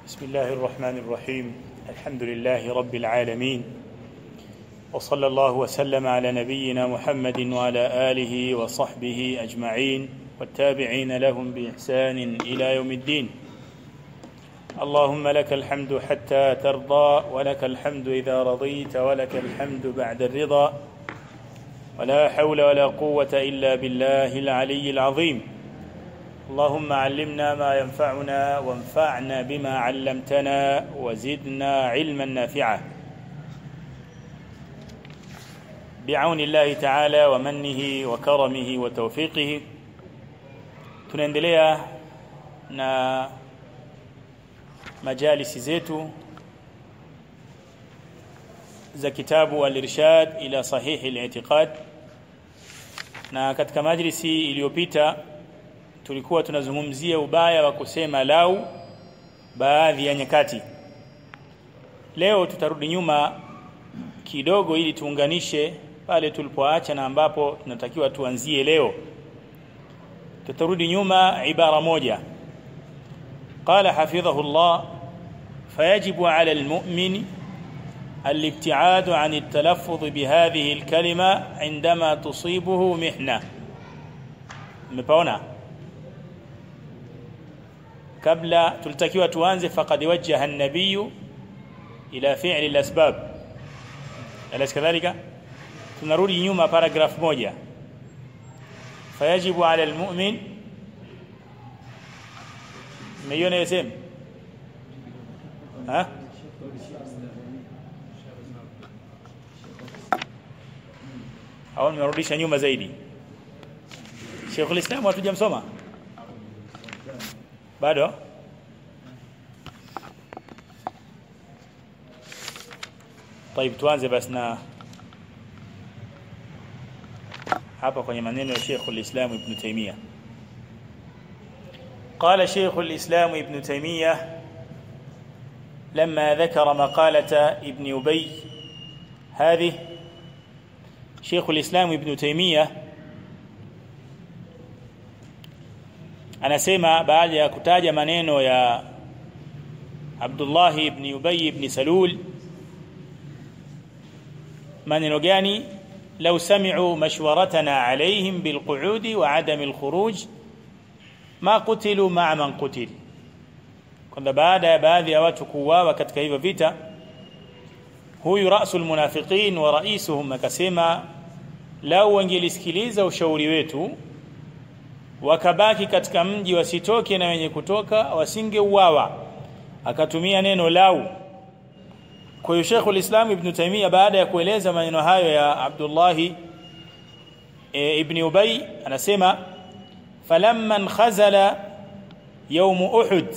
بسم الله الرحمن الرحيم الحمد لله رب العالمين وصلى الله وسلم على نبينا محمد وعلى اله وصحبه اجمعين والتابعين لهم باحسان الى يوم الدين اللهم لك الحمد حتى ترضى ولك الحمد اذا رضيت ولك الحمد بعد الرضا ولا حول ولا قوه الا بالله العلي العظيم اللهم علمنا ما ينفعنا وانفعنا بما علمتنا وزدنا علما نافعا بعون الله تعالى ومنه وكرمه وتوفيقه tunaendelea na majalisi zetu za kitabu al-irshad ila sahih al-i'tiqad na katika majlisi iliyopita tulikuwa tunazungumzia ubaya wa kusema lau baadhi ya nyakati leo tutarudi nyuma kidogo ili tuunganishe pale tulipoacha na ambapo tunatakiwa tuanzie leo tutarudi nyuma ibara moja قال حفظه الله فيجب على المؤمن الابتعاد عن التلفظ بهذه الكلمة عندما تصيبه محنة مبونا kabla tulitakiwa tuanze faqad wajjaha an-nabiy ila fi'li al-asbab alas kadhalika tunarudi nyuma paragraph moja fayajibu ala al-mu'min meiona yasem ha au nimerudisha nyuma zaidi Sheikh al-Islam hatujamsoma bado طيب tuanze basi na hapa kwenye maneno ya Sheikh al-Islam Ibn Taymiyyah قال شيخ الإسلام ابن تيمية لما ذكر مقالة ابن أبي هذه شيخ الإسلام ابن تيمية anasema baada ya kutaja maneno ya Abdullah ibn Ubay ibn Salul maneno gani law sami'u mashwaratana alayhim bilqu'ud wa 'adam al-khuruj ma qutilu ma'a man qutil kwamba baada ya baadhi ya watu kuuawa katika hivyo vita huyu rasul munafiqin wa raisuhum akasema lau wangelisikiliza ushauri wetu wakabaki katika mji wasitoke na wenye kutoka wasingeuawa akatumia neno lau kwa hiyo Sheikh ulislam Ibn Taymiyyah baada ya kueleza maneno hayo ya Abdullah e, Ibn Ubay anasema falamma khazala يوم أحد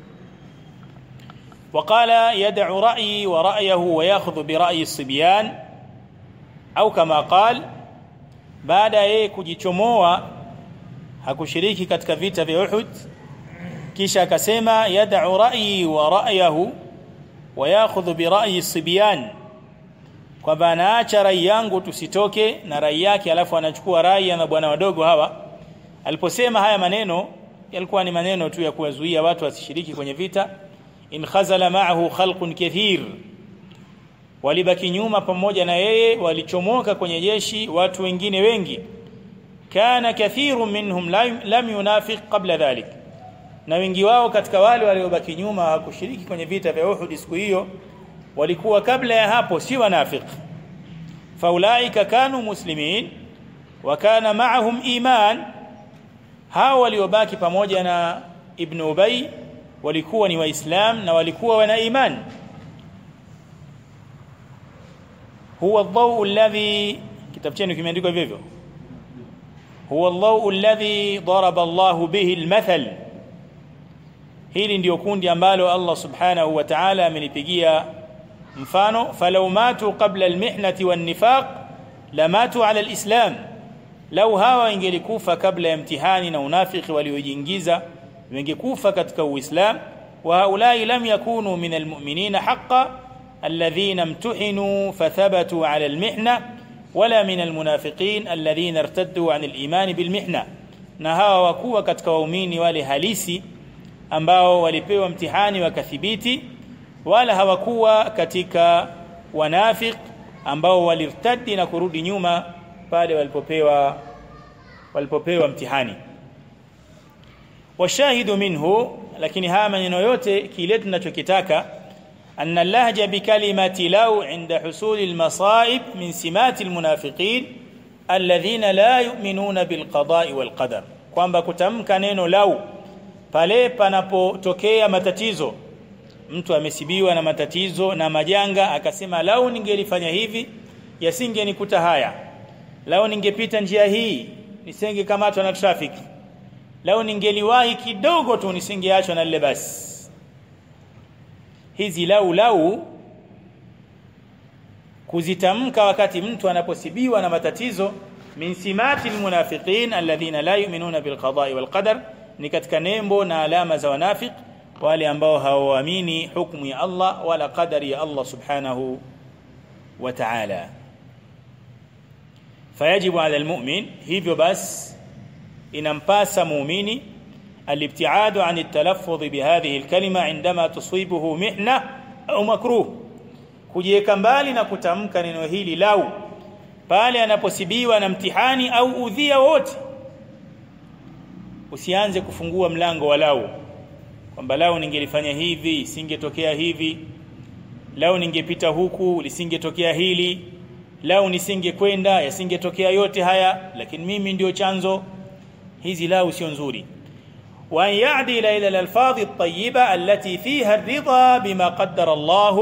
وقال يدع رأيي ورأيه ويأخذ برأي الصبيان أو كما قال بعد yeye kujichomoa hakushiriki katika vita vya Uhud kisha akasema yad'u ra'yi wa ra'yahu wa ya'khudhu bi ra'yi sibyan kwamba anaacha rai yangu tusitoke na rai yake alafu anachukua rai ya bwana wadogo hawa aliposema haya maneno yalikuwa ni maneno tu ya kuwazuia watu wasishiriki kwenye vita in khazala ma'ahu khalqun kathir walibaki nyuma pamoja na yeye walichomoka kwenye jeshi watu wengine wengi kana kathiru minhum lam yunafiq qabla dhalik na wengi wao katika wale waliobaki nyuma hawakushiriki kwenye vita vya Uhud siku hiyo walikuwa kabla ya hapo si wanafiq faulaika kanu muslimin wa kana ma'ahum iman hao waliobaki pamoja na ibn Ubay walikuwa ni waislam na walikuwa wana iman huwa ad-daw alladhi kitabu chenu kimeandikwa hivyo hivyo هو الله الذي ضرب الله به المثل hili ndio kundi ambalo Allah subhanahu wa ta'ala amelipigia mfano falau matu qabla almihnati wannifaq lamatu ala alislam lau hawa ingelikufa kabla ya mtihani na unafiki waliojiingiza wangekufa katika uislam wa haulai lam yakunu min almu'minina haqqan alladhina imtuhinu fathabatu ala almihna wala min almunafiqin alladhina irtaddu an aliman bilmihna na hawa wakuwa katika waumini wale halisi ambao walipewa mtihani wakathibiti wala hawakuwa katika wanafiq ambao walirtadi na kurudi nyuma pale walipopewa walipopewa mtihani washahidu minhu lakini haya maneno yote kile tunachokitaka أن اللهج بكلمة لو عند حصول المصائب من سمات المنافقين الذين لا يؤمنون بالقضاء والقدر kwamba kutamka neno lau pale panapotokea matatizo mtu amesibiwa na matatizo na majanga akasema lau ningelifanya hivi yasingenikuta haya lau ningepita njia hii nisingekamatwa na traffic lau ningeliwahi kidogo tu nisingeachwa na lile basi hizi lau lau kuzitamka wakati mtu anaposibiwa na matatizo min simati almunafiqin alladhina la yu'minuna bilqada'i walqadar ni katika nembo na alama za wanafiq wale ambao hawaamini hukumu ya Allah wala qadari ya Allah subhanahu wa ta'ala fayajibu ala almu'min hivyo bas inampasa muumini الابتعاد عن التلفظ بهذه الكلمة عندما تصيبه محنة أو مكروه kujiweka mbali na kutamka neno hili lau pale anaposibiwa na mtihani au udhia wote usianze kufungua mlango wa lau kwamba lau ningelifanya hivi isingetokea hivi lau ningepita huku lisingetokea hili lau nisingekwenda yasingetokea yote haya lakini mimi ndio chanzo hizi lau sio nzuri وأن يعدل إلى الألفاظ الطيبة التي فيها الرضا بما قدر الله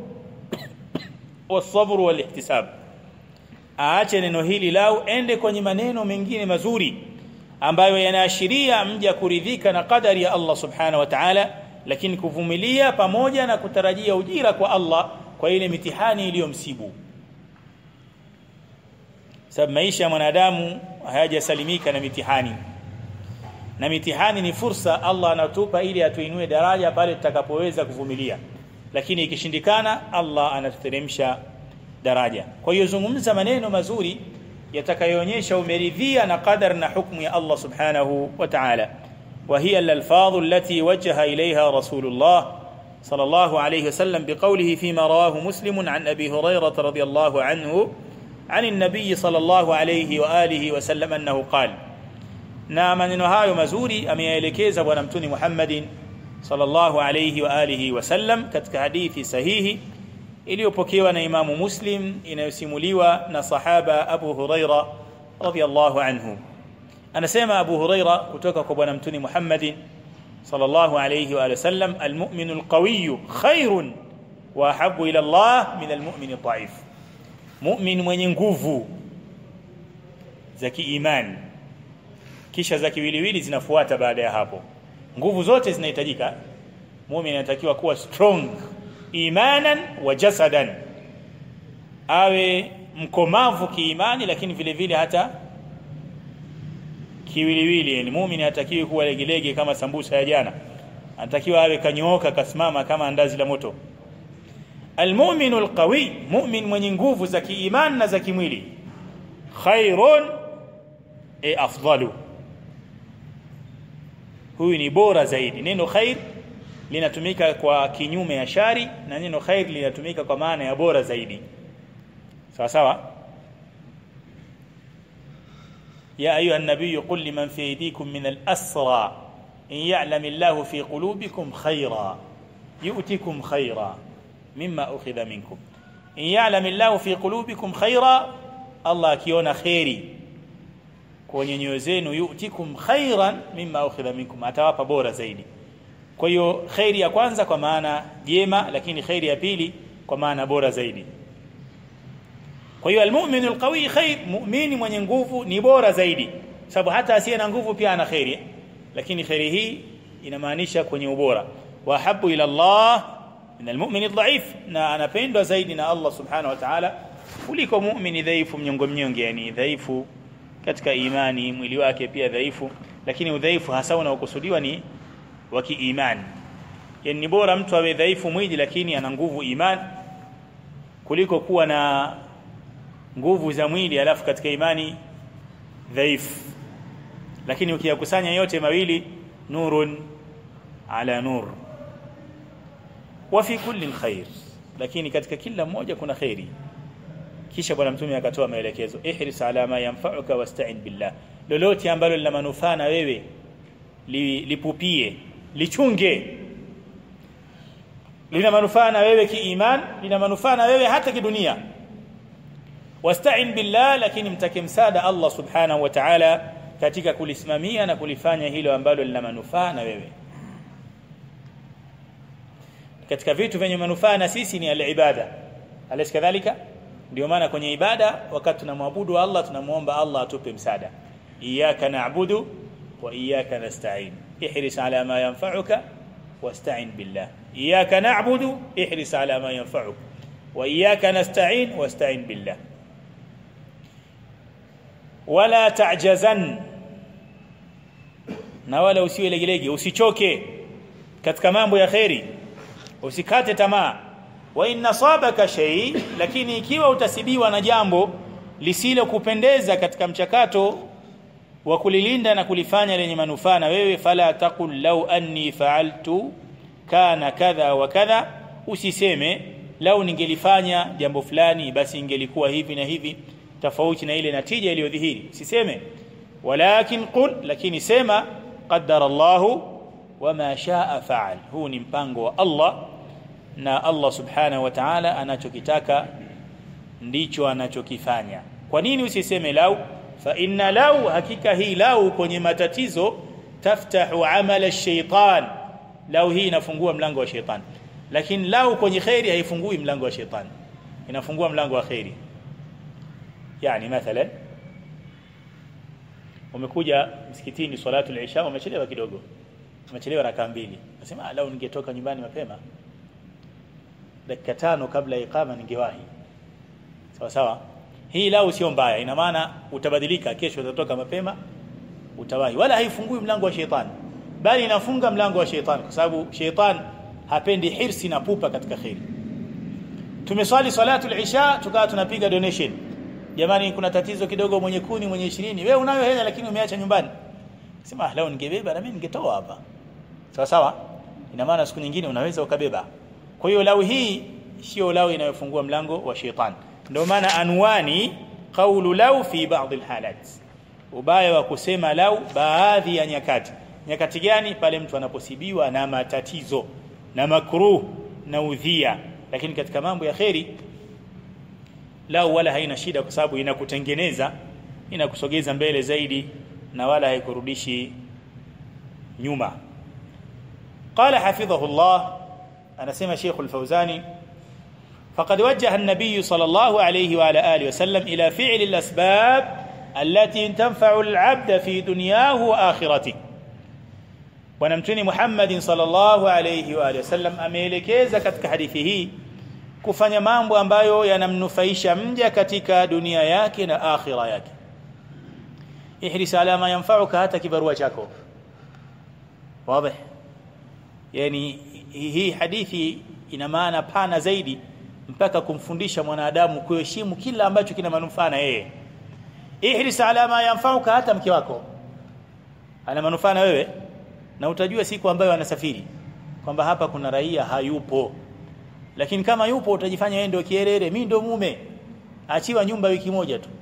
والصبر والاحتساب aache neno hili lau ende kwenye maneno mengine mazuri ambayo yanaashiria mja kuridhika na kadari ya Allah subhanahu wa ta'ala lakini kuvumilia pamoja na kutarajia ujira kwa Allah kwa ile mitihani iliyomsibu sababu maisha ya mwanadamu hayajasalimika na mitihani na mitihani ni fursa Allah anatupa ili atuinue daraja pale tutakapoweza kuvumilia lakini ikishindikana Allah anatuteremsha daraja kwa hiyo zungumza maneno mazuri yatakayoonyesha umeridhia na qadar na hukumu ya Allah subhanahu wa ta'ala وهي الألفاظ التي وجه إليها رسول الله صلى الله عليه وسلم بقوله فيما رواه مسلم عن أبي هريرة رضي الله عنه عن النبي صلى الله عليه وآله وسلم أنه قال na maneno hayo mazuri ameyaelekeza bwana mtuni Muhammadin sallallahu alayhi wa alihi wasallam katika hadithi sahihi iliyopokewa na Imamu Muslim inayosimuliwa na sahaba Abu Huraira radhiyallahu anhu anasema Abu Huraira kutoka kwa bwana mtuni Muhammadin sallallahu alayhi wa sallam almu'minu alqawiyyu khairun wa ahabbu ila Allah min almu'min adh-dha'if mu'min mwenye nguvu za kiimani kisha za kiwiliwili zinafuata baada ya hapo nguvu zote zinahitajika muumini anatakiwa kuwa strong imanan wa jasadan awe mkomavu kiimani lakini vile vile hata kiwiliwili yani muumini hatakiwi kuwa legelege kama sambusa ya jana anatakiwa awe kanyooka kasimama kama andazi la moto almu'minu alqawi mu'min mwenye nguvu za kiimani na za kimwili khairun e afdalu huyu ni bora zaidi neno khair linatumika kwa kinyume ya shari na neno khair linatumika kwa maana ya bora zaidi sawa sawa يا أيها النبي قل لمن في أيديكم من الأسرى إن يعلم الله في قلوبكم خيرا يؤتكم خيرا مما أخذ منكم إن يعلم الله في قلوبكم خيرا الله كيون خيري kwenye nyoyo zenu yu'tikum khairan mimma ukhidha minkum atawapa bora zaidi kwa hiyo khairi ya kwanza kwa maana jema lakini khairi ya pili kwa maana bora zaidi kwa hiyo almu'minu alqawi khair mu'mini mwenye nguvu ni bora zaidi sababu hata asiye na nguvu pia ana khairi lakini khairi hii inamaanisha kwenye ubora wa habu ila Allah min almu'min adhaif na anapendwa zaidi na Allah subhanahu wa ta'ala kuliko mu'mini dhaifu mnyongo mnyonge yani dhaifu katika imani mwili wake pia dhaifu lakini udhaifu hasa unaokusudiwa ni wa kiimani yani ni bora mtu awe dhaifu mwili lakini ana nguvu imani kuliko kuwa na nguvu za mwili alafu katika imani dhaifu lakini ukiyakusanya yote mawili nurun ala nur wa fi kulli khair lakini katika kila mmoja kuna khairi kisha bwana mtume akatoa maelekezo ihris ala ma yanfa'uka wasta'in billah lolote ambalo lina manufaa na wewe li, lipupie lichunge lina manufaa na wewe kiiman lina manufaa na wewe hata kidunia wasta'in billah lakini mtake msaada Allah subhanahu wa ta'ala katika kulisimamia na kulifanya hilo ambalo lina manufaa na wewe katika vitu vyenye manufaa na sisi ni al-ibada alaysa kadhalika ndio maana kwenye ibada wakati tunamwabudu Allah tunamuomba Allah atupe msaada iyyaka na'budu wa iyyaka nasta'in ihris ala ma yanfa'uka wasta'in billah iyyaka na'budu ihris ala ma yanfa'uka wa iyyaka nasta'in wasta'in billah wala ta'jazan na wala usiwe legelege usichoke katika mambo ya khairi usikate tamaa wa inna sabaka shay lakini ikiwa utasibiwa na jambo lisilo kupendeza katika mchakato wa kulilinda na kulifanya lenye manufaa na wewe fala taqul law anni fa'altu kana kadha wa kadha usiseme lau ningelifanya jambo fulani basi ingelikuwa hivi na hivi tofauti na ile natija iliyodhihiri usiseme walakin qul lakini sema qaddara Allahu wama shaa fa'al huu ni mpango wa Allah na Allah subhanahu wa ta'ala anachokitaka ndicho anachokifanya kwa nini usiseme lau fa inna lau hakika hii lau kwenye matatizo taftahu amala ash-shaytan lau hii inafungua mlango wa shaytan lakini lau kwenye khairi haifungui mlango wa shaytan inafungua mlango wa khairi yani mathalan umekuja msikitini salatu al-isha umechelewa kidogo umechelewa raka mbili nasema lau ningetoka nyumbani mapema dakika tano kabla ya iqama ningewahi sawa sawa hii lau sio mbaya ina maana utabadilika kesho utatoka mapema utawahi wala haifungui mlango wa shetani bali inafunga mlango wa shetani kwa sababu shetani hapendi hirsi na pupa katika khairi tumeswali salatu al-isha tukawa tunapiga donation jamani kuna tatizo kidogo mwenye kuni mwenye 20 wewe unayo hela lakini umeacha nyumbani sema leo ningebeba na mimi ningetoa hapa sawa sawa ina maana siku nyingine unaweza ukabeba kwa hiyo lau hii sio lau inayofungua mlango wa shetani ndio maana anwani qawlu lau fi ba'd alhalat ubaya wa kusema lau baadhi ya nyakati nyakati gani pale mtu anaposibiwa na matatizo na makruh na udhia lakini katika mambo ya kheri lau wala haina shida kwa sababu inakutengeneza inakusogeza mbele zaidi na wala haikurudishi nyuma قال حفظه الله anasema Sheikh Al-Fauzani فقد وجه النبي صلى الله عليه وعلى اله وسلم الى فعل الاسباب التي تنفع العبد في دنياه واخرته bwana mtuni Muhammad sallallahu alayhi wa alihi wasallam ameelekeza katika hadithi hii kufanya mambo ambayo yanamnufaisha mja katika dunia yake na akhira yake ihris ala ma yanfa'uka hata kibarua chako wazi yani hii hadithi ina maana pana zaidi mpaka kumfundisha mwanadamu kuheshimu kila ambacho kina manufaa na yeye ihris ala ma yanfa'uka hata mke wako ana manufaa na wewe na utajua siku ambayo anasafiri kwamba hapa kuna raia hayupo lakini kama yupo utajifanya wewe ndio kierere mimi ndio mume achiwa nyumba wiki moja tu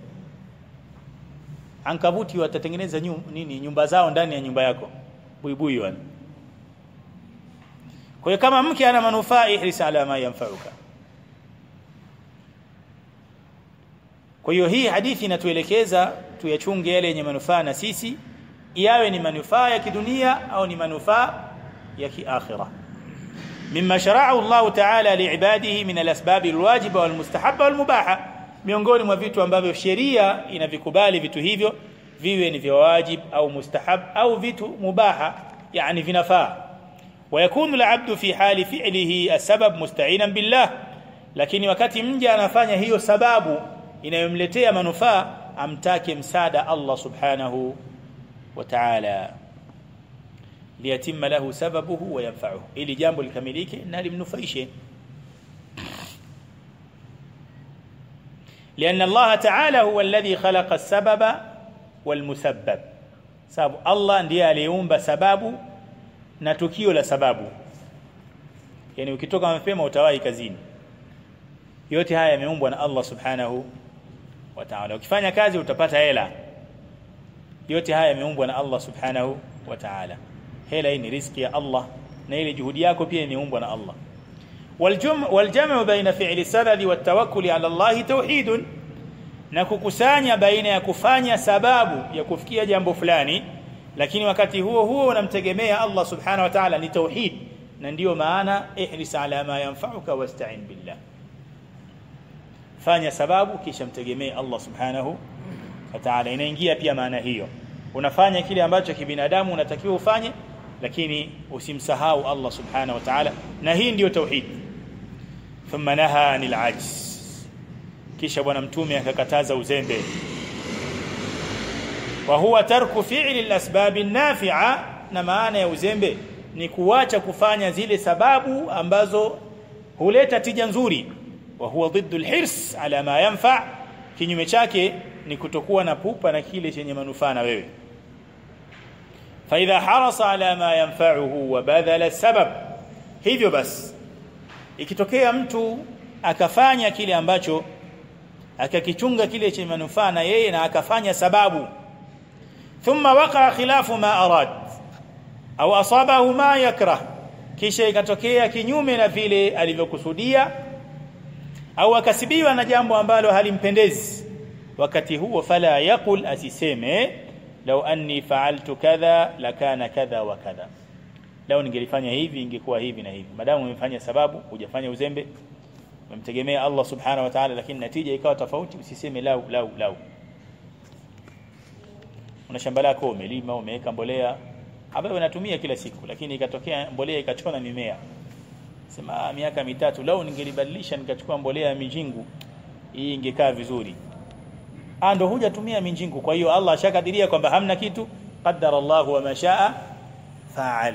ankabuti watatengeneza nyum, nini nyumba zao ndani ya nyumba yako buibui wana kwa hiyo kama mke ana manufaa ihris ala ma yanfa'uka kwa hiyo hii hadithi inatuelekeza tuyachunge yale yenye manufaa na sisi yawe ni manufaa ya kidunia au ni manufaa ya kiakhirah mimma shara'ahu Allah ta'ala li'ibadihi min al-asbab al-wajiba wal-mustahabba wal-mubaha miongoni mwa vitu ambavyo sheria inavikubali vitu hivyo viwe ni vya wajib au mustahab au vitu mubaha yani vinafaa ويكون العبد في حال فعله السبب مستعينا بالله lakini wakati mja anafanya hiyo sababu inayomletea manufaa amtake msaada Allah subhanahu wa ta'ala liyatimma lahu sababuhu wa yanfa'uhu ili jambo likamilike na limnufaishe لأن الله تعالى هو الذي خلق السبب والمسبب sababu Allah ndiye aliyeumba sababu na tukio la sababu yani ukitoka mapema utawahi kazini yote haya yameumbwa na Allah subhanahu wa ta'ala ukifanya kazi utapata hela yote haya yameumbwa na Allah subhanahu wa ta'ala hela hii ni riziki ya Allah na ile juhudi yako pia imeumbwa na Allah والجمع والجمع بين فعل السبب والتوكل على الله توحيد na kukusanya baina ya kufanya sababu ya kufikia jambo fulani lakini wakati huo huo unamtegemea Allah subhanahu wa ta'ala ni tauhid na ndiyo maana ihris ala ma yanfa'uka wasta'in billah fanya sababu kisha mtegemee Allah subhanahu wa ta'ala inaingia pia maana hiyo unafanya kile ambacho kibinadamu unatakiwa ufanye lakini usimsahau Allah subhanahu wa ta'ala na hii ndiyo tauhid thumma naha anil ajz kisha bwana mtume akakataza uzembe wa huwa tarku fi'li al-asbab an-nafi'a na maana ya uzembe ni kuacha kufanya zile sababu ambazo huleta tija nzuri wa huwa ضد الحرص ala ma yanfa kinyume chake ni kutokuwa na pupa na kile chenye manufaa na wewe fa idha harasa ala ma yanfa'uhu wa badala sabab hivyo basi ikitokea mtu akafanya kile ambacho akakichunga kile chenye manufaa na yeye na akafanya sababu thumma waqa khilafu ma arad au asabahu ma yakrah kisha ikatokea kinyume na vile alivyokusudia au akasibiwa na jambo ambalo halimpendezi wakati huo fala yaqul asiseme law anni fa'altu kadha lakana kadha wa kadha lao ningelifanya hivi ingekuwa hivi na hivi madamu umefanya sababu hujafanya uzembe umemtegemea Allah subhanahu wa ta'ala lakini natija ikawa tofauti usiseme lau lau lau una shamba lako umelima umeweka mbolea ambayo unatumia kila siku lakini ikatokea mbolea ikachona mimea sema miaka mitatu lau ningelibadilisha nikachukua mbolea ya mijingu hii ingekaa vizuri ah ndo hujatumia mijingu kwa hiyo Allah ashakadiria kwamba hamna kitu qaddara Allah wa mashaa fa'al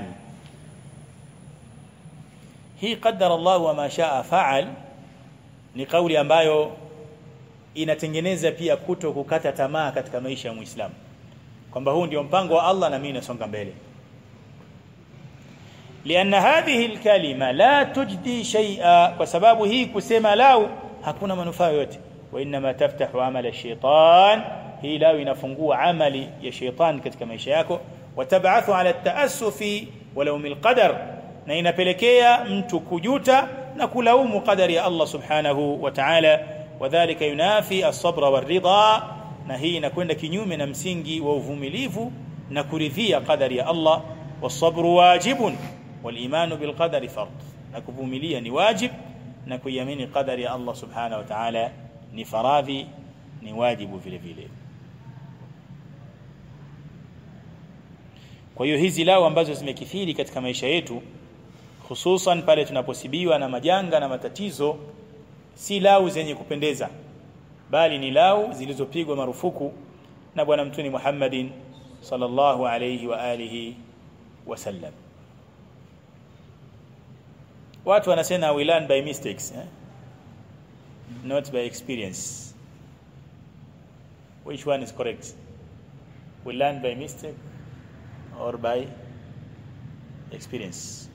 hii qaddara Allah wa mashaa fa'al ni kauli ambayo inatengeneza pia kuto kukata tamaa katika maisha ya Muislamu kwamba huu ndio mpango wa Allah na mimi nasonga mbele لأن هذه الكلمة لا تجدي شيئا وسبب هي كسما لاو hakuna manufaa yote وانما تفتح عمل الشيطان hii lao inafungua amali ya sheitan katika maisha yako watab'athu ala at-ta'assufi walawm al-qadar na inapelekea mtu kujuta na kulaumu qadari ya Allah subhanahu wa ta'ala wadhālika yunafi as-sabra war-ridha na hii inakwenda kinyume na msingi wa uvumilivu na kuridhia qadari ya Allah was-sabru wajibun wal-imanu bil-qadari fard na kuvumilia ni wajib na kuiamini qadari ya Allah subhanahu wa ta'ala ni faradhi ni wajibu vile vile kwa hiyo hizi lao ambazo zimekithiri katika maisha yetu hususan pale tunaposibiwa na majanga na matatizo si lau zenye kupendeza bali ni lau zilizopigwa marufuku na bwana mtuni Muhammadin sallallahu alayhi wa alihi wasallam watu wanasema we learn by mistakes eh? not by experience which one is correct we learn by mistake or by experience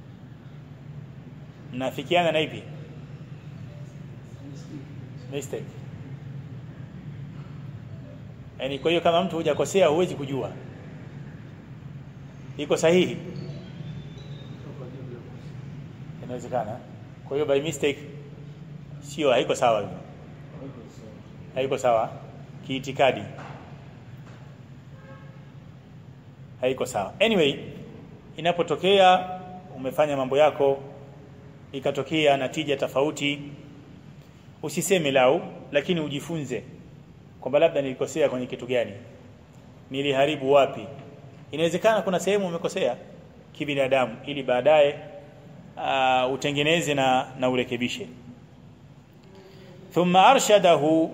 mnafikiana na ipi mistake yani kwa hiyo kama mtu hujakosea huwezi kujua iko sahihi inawezekana kwa hiyo by mistake sio haiko sawa hivyo haiko sawa kiitikadi haiko sawa anyway inapotokea umefanya mambo yako ikatokea natija tofauti usiseme lau lakini ujifunze kwamba labda nilikosea kwenye kitu gani niliharibu wapi inawezekana kuna sehemu umekosea kibinadamu ili baadaye uh, utengeneze na na urekebishe ثم أرشده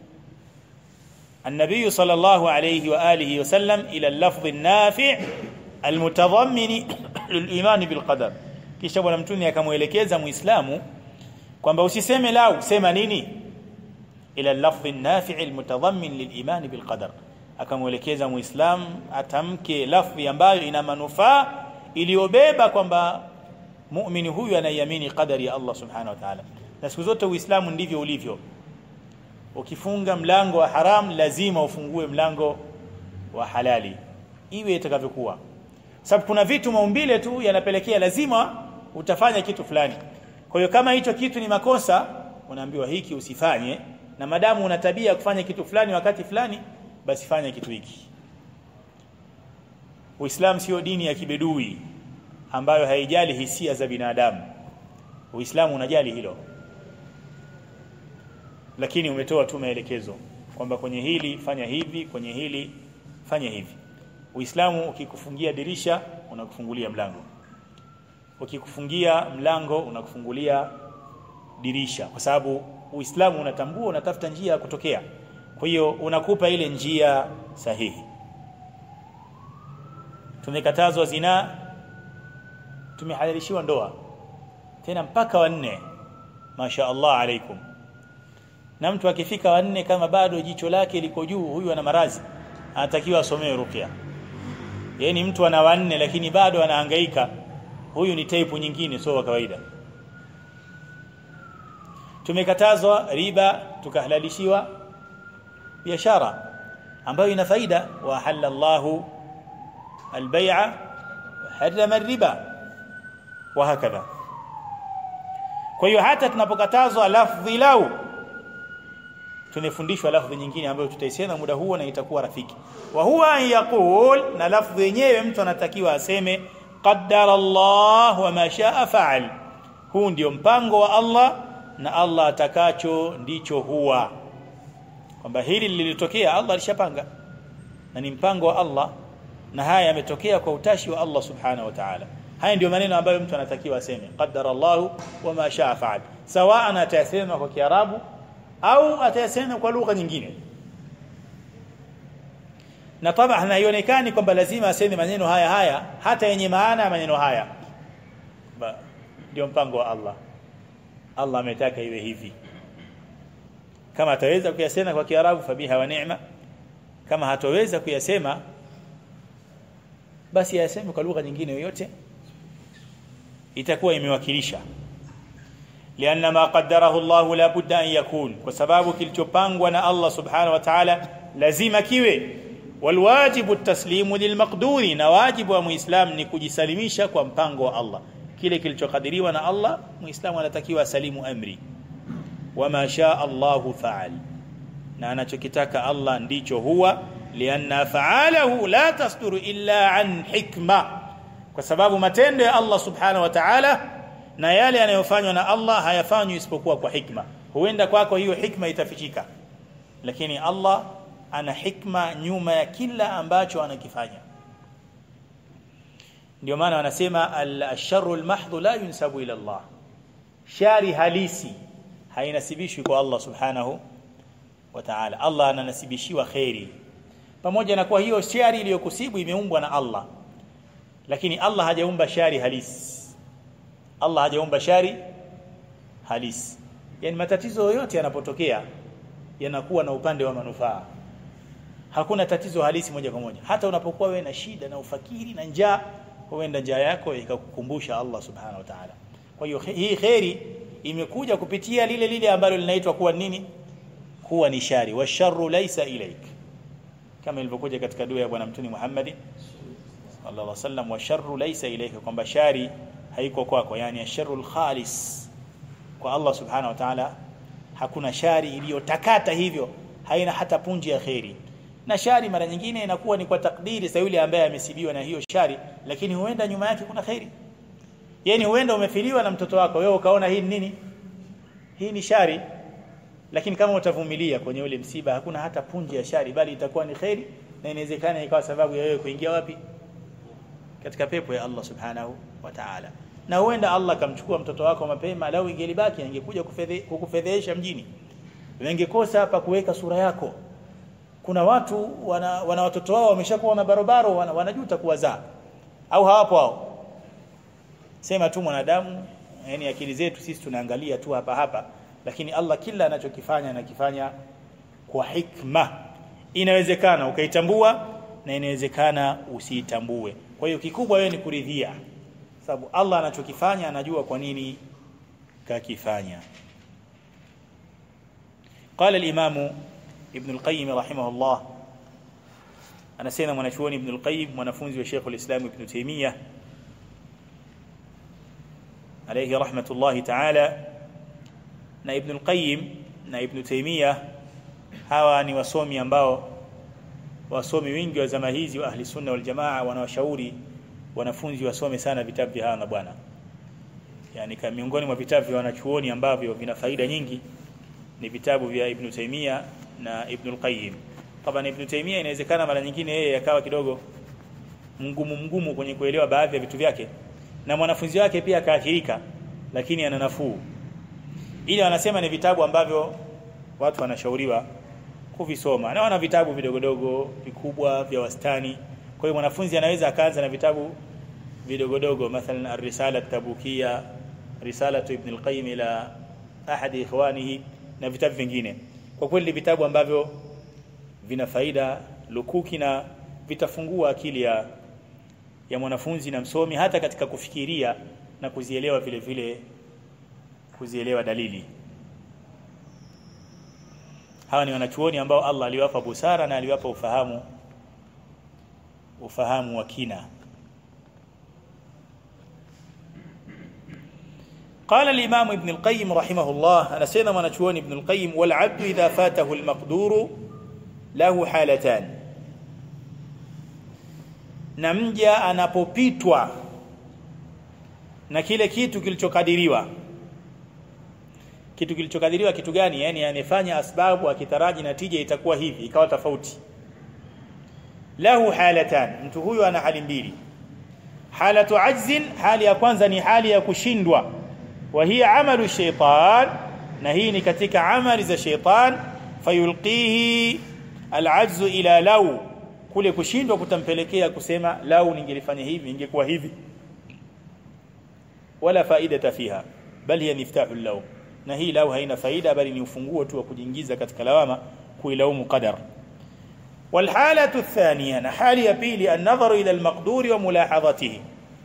النبي صلى الله عليه وآله وسلم إلى اللفظ النافع المتضمن للإيمان بالقدر kisha bwana mtume akamuelekeza muislamu kwamba usiseme lau sema nini ila lafdhi nafi' almutadhammin liliman bilqadar akamuelekeza muislam atamke lafdhi ambayo ina manufaa iliyobeba kwamba muumini huyu anaiamini qadari ya Allah subhanahu wa ta'ala na siku zote uislamu ndivyo ulivyo ukifunga mlango wa haram lazima ufungue mlango wa halali iwe itakavyokuwa sababu kuna vitu maumbile tu yanapelekea lazima utafanya kitu fulani kwa hiyo kama hicho kitu ni makosa unaambiwa hiki usifanye na madamu una tabia ya kufanya kitu fulani wakati fulani basi fanya kitu hiki Uislamu sio dini ya kibedui ambayo haijali hisia za binadamu Uislamu unajali hilo lakini umetoa tu maelekezo kwamba kwenye hili fanya hivi kwenye hili fanya hivi Uislamu ukikufungia dirisha unakufungulia mlango ukikufungia mlango unakufungulia dirisha kwa sababu Uislamu unatambua unatafuta njia ya kutokea kwa hiyo unakupa ile njia sahihi tumekatazwa zina tumehalalishiwa ndoa tena mpaka wanne masha Allah alaikum na mtu akifika wanne kama bado jicho lake liko juu huyu ana marazi anatakiwa asomewe ruqya yani mtu ana wanne lakini bado anahangaika huyu ni type nyingine sio wa kawaida tumekatazwa riba tukahalalishiwa biashara ambayo ina faida wa halallahu البيع وحرم الربا وهكذا kwa hiyo hata tunapokatazwa lafdhi lau tunafundishwa lafdhi nyingine ambayo tutaisema muda huo na itakuwa rafiki wa huwa an yaqul na lafdhi yenyewe mtu anatakiwa aseme qaddara Allah wa ma shaa fa'al huu ndio mpango wa Allah na Allah atakacho ndicho huwa kwamba hili lilitokea Allah alishapanga na ni mpango wa Allah na haya yametokea kwa utashi wa Allah subhanahu wa ta'ala haya ndio maneno ambayo mtu anatakiwa aseme qaddara Allah wa ma shaa fa'al sawa atayasema kwa kiarabu au atayasema kwa lugha nyingine na tabah haionekani kwamba lazima aseme maneno haya haya hata yenye maana ya maneno haya ndio mpango wa Allah Allah ametaka iwe hivi kama ataweza kuyasema kwa kiarabu fabiha wa neema kama hataweza kuyasema basi yaseme kwa lugha nyingine yoyote itakuwa imewakilisha lianna ma qaddarahu Allah la budda an yakun kwa sababu kilichopangwa na Allah subhanahu wa ta'ala lazima kiwe walwajibu taslimu lilmaqduri na wajibu wa muislam ni kujisalimisha kwa mpango wa Allah kile kilichokadiriwa na Allah muislamu anatakiwa asalimu amri wama shaa Allahu fa'al na anachokitaka Allah ndicho huwa lianna fa'alahu la tasduru illa an hikma kwa sababu matendo ya Allah subhanahu wa ta'ala na yale yanayofanywa na Allah hayafanywi isipokuwa kwa hikma huenda kwako hiyo hikma itafichika lakini Allah ana hikma nyuma ya kila ambacho anakifanya ndio maana wanasema al-sharru al-mahdhu la yunsabu ila Allah shari halisi hainasibishwi kwa Allah subhanahu wa ta'ala Allah ananasibishiwa khairi pamoja na kwa hiyo shari iliyokusibu imeumbwa na Allah lakini Allah hajaumba shari halisi Allah hajaumba shari halisi yani matatizo yote yanapotokea yanakuwa na upande wa manufaa hakuna tatizo halisi moja kwa moja hata unapokuwa wewe na shida na ufakiri na njaa huenda njaa yako ikakukumbusha Allah subhanahu wa ta'ala kwa hiyo hii khairi imekuja kupitia lile lile ambalo linaitwa kuwa nini kuwa ni shari wa sharru laysa ilaik kama ilivyokuja katika dua ya bwana mtume Muhammad sallallahu alaihi wasallam wa sharru laysa ilaika kwamba shari haiko kwako yani asharul khalis kwa Allah subhanahu wa ta'ala hakuna shari iliyotakata hivyo haina hata punji ya khairi na shari mara nyingine inakuwa ni kwa takdiri za yule ambaye amesibiwa na hiyo shari lakini huenda nyuma yake kuna khairi yani huenda umefiliwa na mtoto wako wewe ukaona hii nini hii ni shari lakini kama utavumilia kwenye ule msiba hakuna hata punji ya shari bali itakuwa ni khairi na inawezekana ikawa sababu ya wewe kuingia wapi katika pepo ya Allah subhanahu wa ta'ala na huenda Allah kamchukua mtoto wako mapema lau ingelibaki angekuja kukufedhesha mjini wengekosa hapa kuweka sura yako kuna watu wana, wana watoto wao wameshakuwa na barobaro wana, wanajuta kuwazaa au hawapo hao sema tu mwanadamu yani akili zetu sisi tunaangalia tu hapa hapa lakini Allah kila anachokifanya anakifanya kwa hikma inawezekana ukaitambua na inawezekana usiitambue kwa hiyo kikubwa wewe ni kuridhia sababu Allah anachokifanya anajua kwa nini kakifanya قال الإمام ابن القيم رحمه الله anasema mwanachuoni Ibn al-Qayyim mwanafunzi wa Sheikh al-Islam Ibn Taymiyyah alayhi rahmatullahi ta'ala na Ibn al-Qayyim na Ibn Taymiyyah hawa ni wasomi ambao wasomi wengi wa zama hizi wa ahli sunna wal jamaa wanawashauri wanafunzi wasome sana vitabu vya hawa na bwana yani kama miongoni mwa vitabu vya wanachuoni ambavyo vina faida nyingi ni vitabu vya Ibn Taymiyyah na Ibn al-Qayyim Taban Ibn Taymiyyah inawezekana mara nyingine yeye akawa kidogo mgumu mgumu kwenye kuelewa baadhi ya vitu vyake na mwanafunzi wake pia akaathirika lakini ana nafuu ile wanasema ni vitabu ambavyo watu wanashauriwa kuvisoma na wana vitabu vidogodogo vikubwa vya wastani kwa hiyo mwanafunzi anaweza akaanza na vitabu vidogodogo mathalan ar-risala at-tabukia risalatu ibn al-qayyim ila ahadi ikhwanihi na vitabu vingine kwa kweli vitabu ambavyo vina faida lukuki na vitafungua akili ya ya mwanafunzi na msomi hata katika kufikiria na kuzielewa vile vile kuzielewa dalili hawa ni wanachuoni ambao Allah aliwapa busara na aliwapa ufahamu ufahamu wa kina قال الإمام ابن القيم رحمه الله أنا سينا منشوان ابن القيم والعبد إذا فاته المقدور له حالتان na mja anapopitwa na kile kitu kilichokadiriwa kitu kilichokadiriwa kitu gani yani amefanya asbabu akitaraji natija itakuwa hivi ikawa tofauti lahu halatan mtu huyu ana hali mbili halatu ajzin hali ya kwanza ni hali ya kushindwa wa hiya amalu shaytan na hii ni katika amali za shaytan fayulqihi alajzu ila law kule kushindwa kutampelekea kusema lau ningelifanya hivi ingekuwa hivi wala faida fiha bali hiya miftahu law na hii lau haina faida bali ni ufunguo tu wa kujiingiza katika lawama kuilaumu qadar والحاله الثانيه حاله pili النظر الى المقدور وملاحظته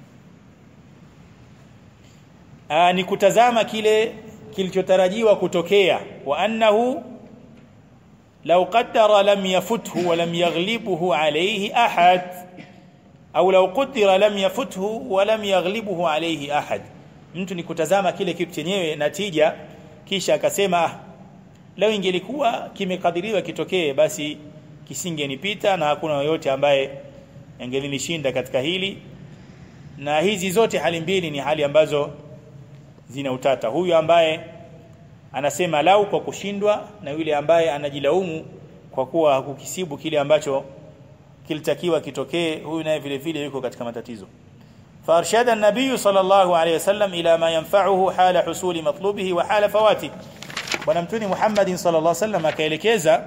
ni kutazama kile kilichotarajiwa kutokea wa annahu لو قدر لم يفته ولم يغلبه عليه أحد أو لو قدر لم يفته ولم يغلبه عليه أحد mtu ni kutazama kile kitu chenyewe natija kisha akasema leo ingelikuwa kimekadiriwa kitokee basi kisingenipita na hakuna yoyote ambaye angelinishinda katika hili na hizi zote hali mbili ni hali ambazo zina utata huyu ambaye anasema lau kwa kushindwa na yule ambaye anajilaumu kwa kuwa hakukisibu kile ambacho kilitakiwa kitokee huyu naye vile vile yuko katika matatizo فارشد النبي صلى الله عليه وسلم الى ما ينفعه حال حصول مطلوبه وحال فواته bwana mtuni Muhammad sallallahu alaihi wasallam akaelekeza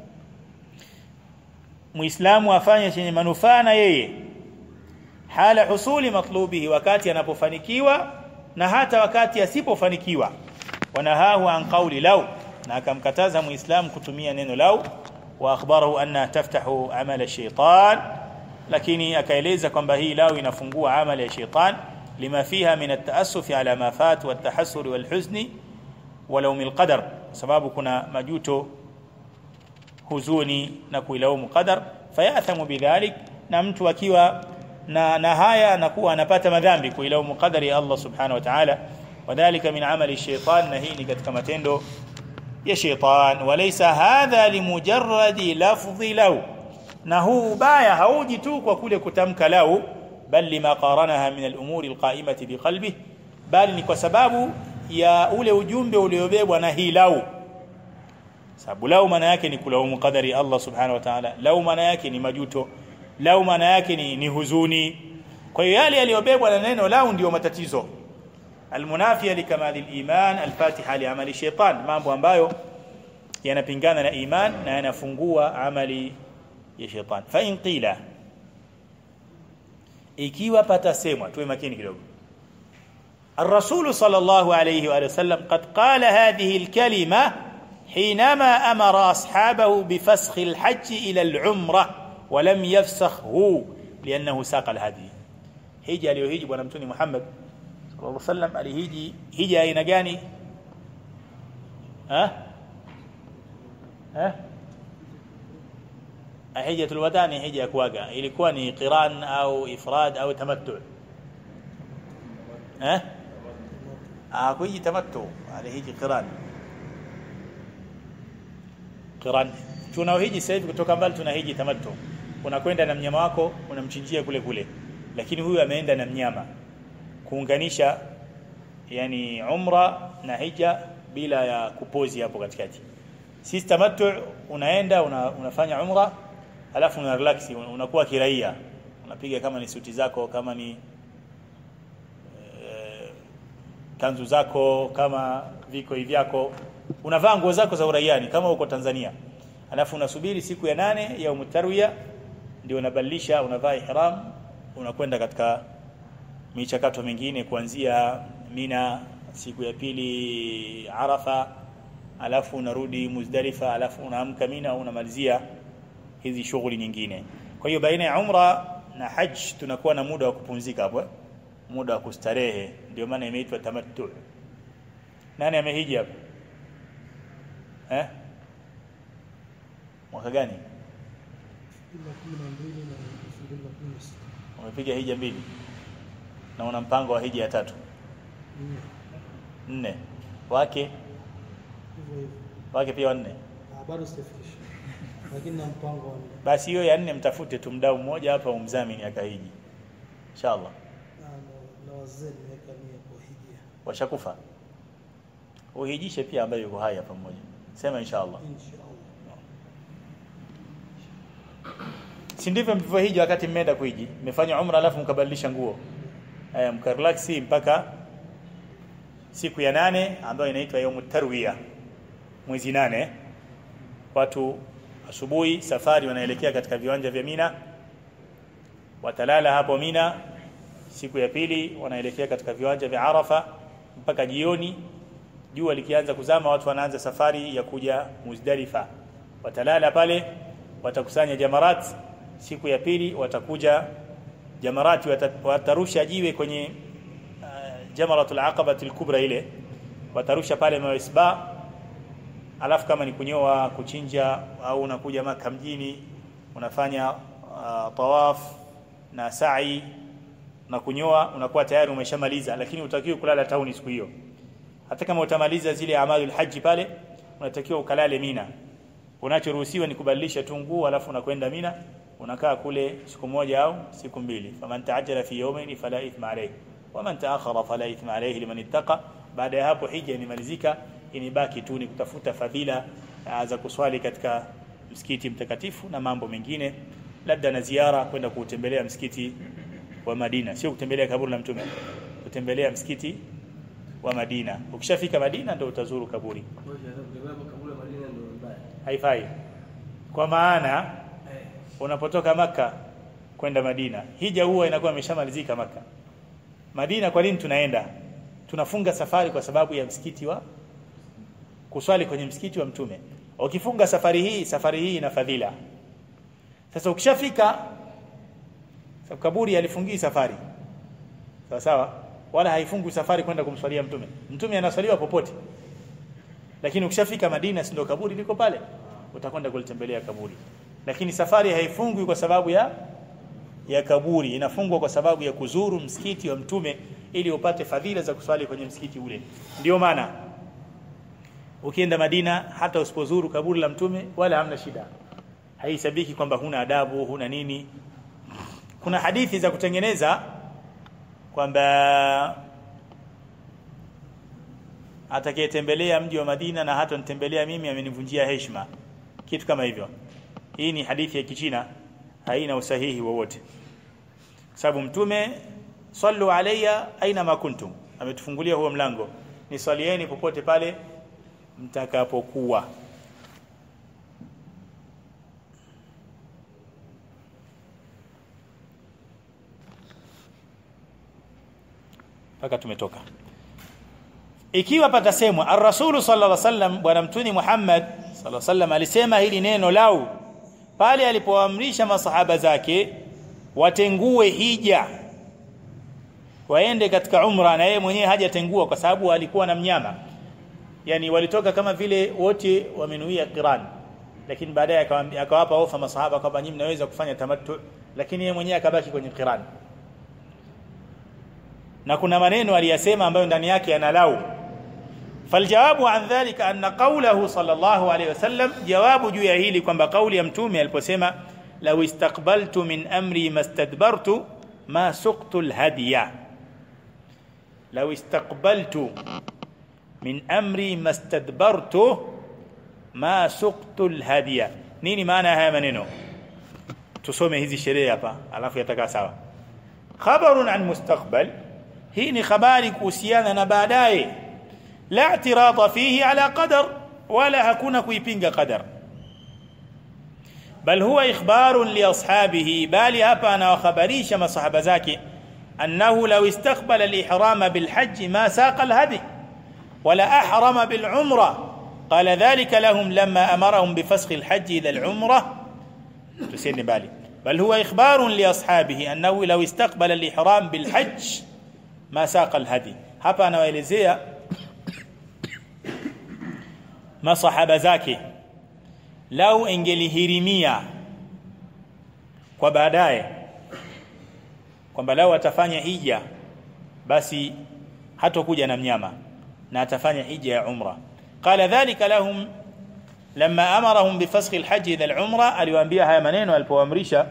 muislamu afanye chenye manufaa na yeye hala husuli matlubihi wakati anapofanikiwa na hata wakati asipofanikiwa wanahahu an qawli law na akamkataza muislamu kutumia neno law wa akhbarahu anna taftahu amala shaytan lakini akaeleza kwamba hii law inafungua amali ya shaytan lima fiha min at-ta'assuf ala ma fat wa at-tahassur wal huzni wa lawm al-qadar sababu kuna majuto huzuni na kuilaumu qadar fayathamu bidhalik na mtu akiwa na, na haya anakuwa anapata madhambi kuilaumu qadari ya Allah subhanahu wa ta'ala wadhālika min amali shaytan na hii ni katika matendo ya shaytan walaysa hadha limujarradi lafdhi law na huu ubaya hauji tu kwa kule kutamka lau bal lima qaranaha min al-umuri al-qa'imati biqalbi bali ni kwa sababu ya ule ujumbe uliobebwa na hii lau sababu lau maana yake ni kulaumu qadari Allah subhanahu wa ta'ala lau maana yake ni majuto lau maana yake ni, ni huzuni kwa hiyo yale yaliyobebwa na neno lau ndio matatizo almunafia likamali aliman alfatiha liamali shaytan mambo ambayo yanapingana na iman na yanafungua amali ya shaytan fa in qila ikiwa patasemwa tuwe makini kidogo الرسول صلى الله عليه واله وسلم قد قال هذه الكلمه حينما امر اصحابه بفسخ الحج الى العمره ولم يفسخه لانه ساق الهدي hija aliyohiji bwana mtume Muhammad sallallahu alaihi wasallam alihiji hija aina gani ha ha hijjatul wadaa ni hija ya kuaga ilikuwa ni qiran au ifrad au tamattu eh hakuji tamattu alihiji qiran qiran tunaohiji sasa hivi kutoka mbali tunahiji tamattu unakwenda na mnyama wako unamchinjia kule kule lakini huyu ameenda na mnyama kuunganisha yani umra na hija bila ya kupozi hapo katikati sisi tamattu unaenda una, unafanya umra alafu una relax unakuwa kiraia unapiga kama ni suti zako kama ni e, kanzu zako kama viko vyako unavaa nguo zako za uraiani kama uko Tanzania alafu unasubiri siku ya nane ya umtarwiya ndio unabadilisha unavaa ihram unakwenda katika michakato mingine kuanzia Mina siku ya pili Arafa alafu unarudi Muzdalifa alafu unaamka Mina unamalizia hizi shughuli nyingine kwa hiyo baina ya umra na hajj tunakuwa na muda wa kupumzika hapo muda wa kustarehe ndio maana imeitwa tamattu nani amehiji hapo eh mwaka gani umepiga hija mbili na una mpango wa hija ya tatu nne wake wake pia wanne bado sijafikisha lakini na mpango wa basi hiyo ya nne mtafute tu mdau mmoja hapa umdhamini akahiji inshallah na wazee nimeweka nia kwa hija washakufa uhijishe pia ambaye yuko hai hapa mmoja sema inshallah inshallah si ndivyo mlivyohiji wakati mmeenda kuhiji mmefanya umra alafu mkabadilisha nguo eh mkarelaxi mpaka siku ya nane ambayo inaitwa yaumu tarwiya mwezi nane watu asubuhi safari wanaelekea katika viwanja vya Mina watalala hapo Mina siku ya pili wanaelekea katika viwanja vya Arafa mpaka jioni jua likianza kuzama watu wanaanza safari ya kuja Muzdalifa watalala pale watakusanya jamarat siku ya pili watakuja jamarati watarusha jiwe kwenye uh, jamaratul aqabatul kubra ile watarusha pale mawisba alafu kama ni kunyoa kuchinja au unakuja maka mjini unafanya uh, tawaf na sa'i na kunyoa unakuwa tayari umeshamaliza lakini utakiwa kulala tauni siku hiyo hata kama utamaliza zile amalul haji pale unatakiwa ukalale Mina unachoruhusiwa ni kubadilisha tu nguo alafu unakwenda Mina unakaa kule siku moja au siku mbili faman taajjala fi yawmayn fala ithma alayhi waman taakhara fala ithma alayhi liman ittaqa baada ya hapo hija imemalizika inibaki tu ni kutafuta fadhila za kuswali katika msikiti mtakatifu na mambo mengine labda na ziara kwenda kuutembelea msikiti wa Madina sio kutembelea kaburi la mtume kutembelea msikiti wa Madina ukishafika Madina ndio utazuru kaburi haifai kwa maana unapotoka maka kwenda Madina hija huwa inakuwa imeshamalizika maka Madina kwa nini tunaenda tunafunga safari kwa sababu ya msikiti wa kuswali kwenye msikiti wa mtume ukifunga safari hii safari hii ina fadhila sasa ukishafika kaburi alifungii safari sawa sawa wala haifungi safari kwenda kumswalia mtume mtume anaswaliwa popote lakini ukishafika Madina si ndio kaburi liko pale utakwenda kulitembelea kaburi lakini safari haifungwi kwa sababu ya ya kaburi inafungwa kwa sababu ya kuzuru msikiti wa mtume ili upate fadhila za kuswali kwenye msikiti ule ndio maana ukienda Madina hata usipozuru kaburi la mtume wala hamna shida haisabiki kwamba huna adabu huna nini kuna hadithi za kutengeneza kwamba atakayetembelea mji wa Madina na hata nitembelea mimi amenivunjia heshima kitu kama hivyo hii ni hadithi ya kichina haina usahihi wowote sababu mtume sallu alayya aina ma kuntum ametufungulia huo mlango ni swalieni popote pale mtakapokuwa mpaka tumetoka ikiwa patasemwa ar-rasulu sallallahu alaihi wasallam bwana mtuni Muhammad sallallahu alaihi wasallam alisema hili neno lau pale alipoamrisha masahaba zake watengue hija waende katika umra na yeye mwenyewe hajatengua kwa sababu alikuwa na mnyama yani walitoka kama vile wote wamenuia qiran lakini baadaye akawapa ofa masahaba kwamba nyinyi mnaweza kufanya tamattu lakini yeye mwenyewe akabaki kwenye qiran na kuna maneno aliyasema ambayo ndani yake yanalau faljawabu an dhalika anna qawluhu sallallahu alayhi wasallam jawabu juu ya hili kwamba kauli ya mtume aliposema law istaqbaltu min amri mastadbartu ma suqtu alhadiya law istaqbaltu min amri mastadbartu ma suqtu alhadiya nini maana haya maneno tusome hizi sheria hapa alafu yatakaa sawa khabarun an mustaqbal hii ni habari kuhusiana na baadaye la i'tirada fihi ala qadar wala hakuna kuipinga qadar bal huwa ikhbarun li ashabihi bali hapa anawahabarisha masahaba zake annahu law istaqbala al-ihram bil hajj ma saqa al-hadi wala ahrama bil umra qala dhalika lahum lamma amarahum bi fasakh al-hajj ila al-umra tusende bali bal huwa ikhbarun li ashabihi annahu law istaqbala al-ihram bil hajj ma saqa al-hadi hapa anawaelezea masahaba zake lau ingelihirimia kwa baadaye kwamba lau atafanya hija basi hatokuja na mnyama na atafanya hija ya umra qala dhalika lahum lamma amarahum bifasakh alhajj ila alumra aliwaambia haya maneno alipoamrisha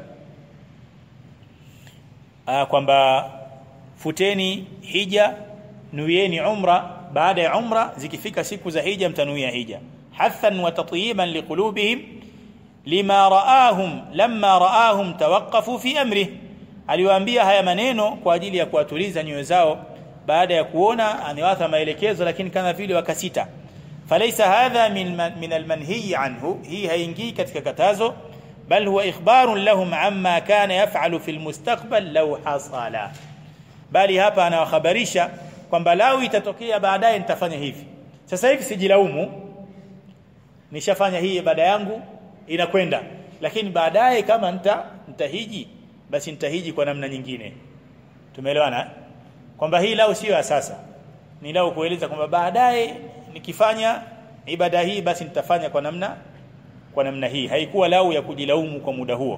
kwamba futeni hija nuieni umra baada ya umra zikifika siku za hija mtanuia hija hathan wa tatyiban liqulubihim lima raahum lamma raahum tawaqqafu fi amrih aliwaambia haya maneno kwa ajili ya kuwatuliza nyoyo zao baada ya kuona amewatha maelekezo lakini kama vile wakasita falaysa hadha min min almanhi anhu hii haingii katika katazo bal huwa ikhbarun lahum amma kana yaf'alu fi almustaqbal law hasala bali hapa anawahabarisha kwamba lau itatokea baadaye nitafanya hivi sasa hivi sijilaumu nishafanya hii ibada yangu inakwenda lakini baadaye kama nita nitahiji basi nitahiji kwa namna nyingine tumeelewana kwamba hii lau sio sasa ni lau kueleza kwamba baadaye nikifanya ibada hii basi nitafanya kwa namna kwa namna hii haikuwa lau ya kujilaumu kwa muda huo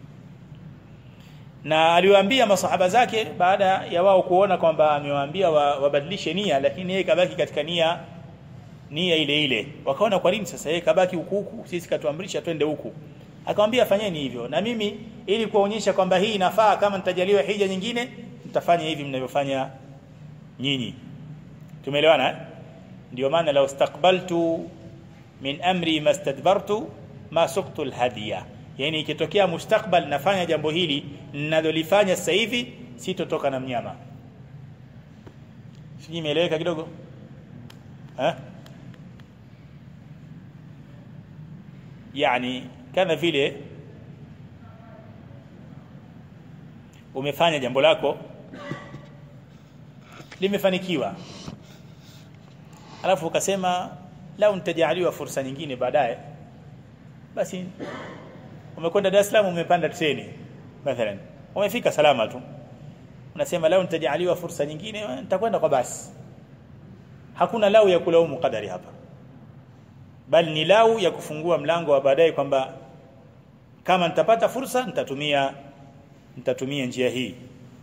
na aliwaambia masahaba zake baada ya wao kuona kwamba amewaambia wabadilishe wa nia lakini yeye kabaki katika nia nia ile ile wakaona kwa nini sasa yeye kabaki huku huku sisi katuamrisha twende huku akamwambia fanyeni hivyo na mimi ili kuonyesha kwamba hii inafaa kama nitajaliwa hija nyingine mtafanya hivi mnavyofanya nyinyi tumeelewana eh? ndio maana la istaqbaltu min amri mastadbartu ma suqtu alhadiya yani ikitokea mustakbal nafanya jambo hili ninalolifanya sasa hivi sitotoka na mnyama sijui imeeleweka kidogo eh yani kama vile umefanya jambo lako limefanikiwa alafu ukasema lau nitajaliwa fursa nyingine baadaye basi umekwenda Dar es Salaam umepanda treni mathalan umefika salama tu unasema lau nitajaliwa fursa nyingine nitakwenda kwa basi hakuna lau ya kulaumu kadari hapa bali ni lau ya kufungua mlango wa baadaye kwamba kama nitapata fursa nitatumia nitatumia njia hii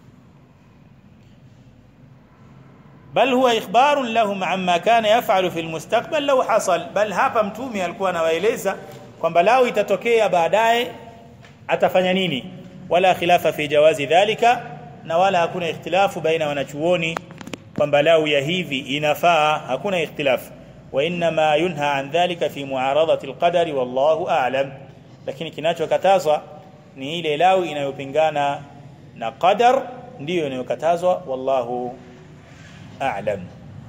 bal huwa ikhbarun lahum amma kana yaf'alu fil mustaqbal law hasal bal hapa mtume alikuwa anawaeleza kwamba lao itatokea baadaye atafanya nini wala khilafa fi jawazi dhalika na wala hakuna ikhtilafu baina wanachuoni kwamba lao ya hivi inafaa hakuna ikhtilafu wa inma yunha an dhalika fi muaradati alqadari wallahu a'lam lakini kinachokatazwa ni ile lao inayopingana na qadar ndiyo inayokatazwa wallahu a'lam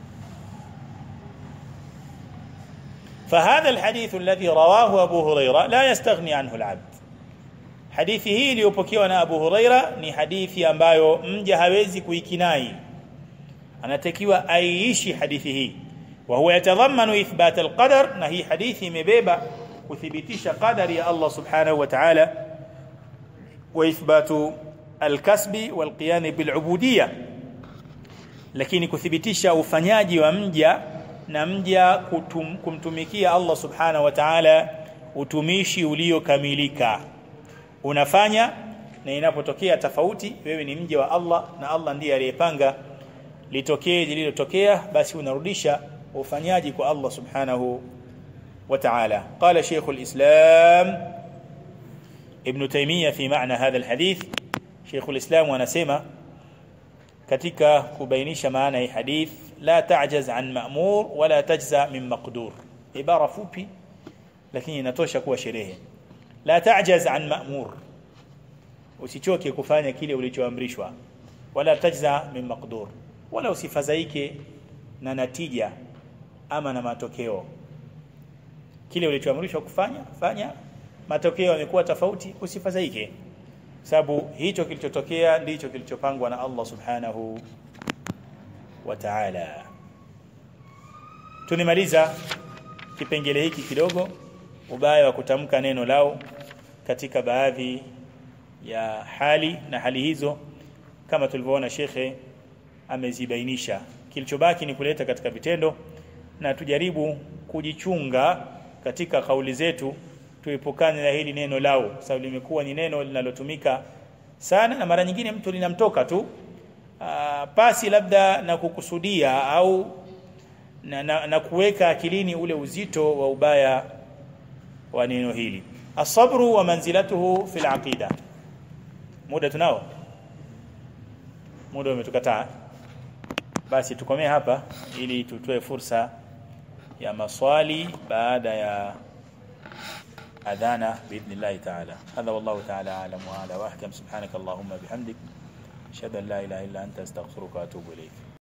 فهذا الحديث الذي رواه أبو هريرة لا يستغني عنه العبد hadithi hii iliyopokewa na Abu Huraira ni hadithi ambayo mja hawezi kuikinai anatakiwa aiishi hadithi hii wa huwa yatadhammanu ithbat alqadar na hii hadithi imebeba kuthibitisha qadari ya Allah subhanahu wa ta'ala wa ithbatu alkasbi walqiyam bilubudiyya lakini kuthibitisha ufanyaji wa mja na mja kutum, kumtumikia Allah subhanahu wa ta'ala utumishi uliokamilika unafanya na inapotokea tofauti wewe ni mja wa Allah na Allah ndiye aliyepanga litokee lililotokea basi unarudisha ufanyaji kwa Allah subhanahu wa ta'ala qala shaykh al-islam ibn taymiyyah fi maana hadha al-hadith shaykh al-islam anasema katika kubainisha maana ya hadith la ta'jaz an ma'mur wala tajza min maqdur ibara fupi lakini inatosha kuwa sherehe la ta'jaz an ma'mur usichoke kufanya kile ulichoamrishwa wala tajza min maqdur wala usifadhaike na natija ama na matokeo kile ulichoamrishwa kufanya fanya matokeo yamekuwa tofauti usifadhaike sababu hicho kilichotokea ndicho kilichopangwa na Allah subhanahu wa ta'ala tunimaliza kipengele hiki kidogo ubaya wa kutamka neno lao katika baadhi ya hali na hali hizo kama tulivyoona shekhe amezibainisha kilichobaki ni kuleta katika vitendo na tujaribu kujichunga katika kauli zetu tuepukane na hili neno lao sababu limekuwa ni neno linalotumika sana na mara nyingine mtu linamtoka tu aa, pasi labda na kukusudia au na, na, na kuweka akilini ule uzito wa ubaya wa neno hili asabru wa manzilatuhu fil aqida muda tunao muda umetukataa basi tukomee hapa ili tutoe fursa ya maswali baada ya adhana باذن تعالى هذا والله تعالى اعلم واعلى واحكم سبحانك اللهم بحمدك اشهد ان لا اله الا انت استغفرك واتوب اليك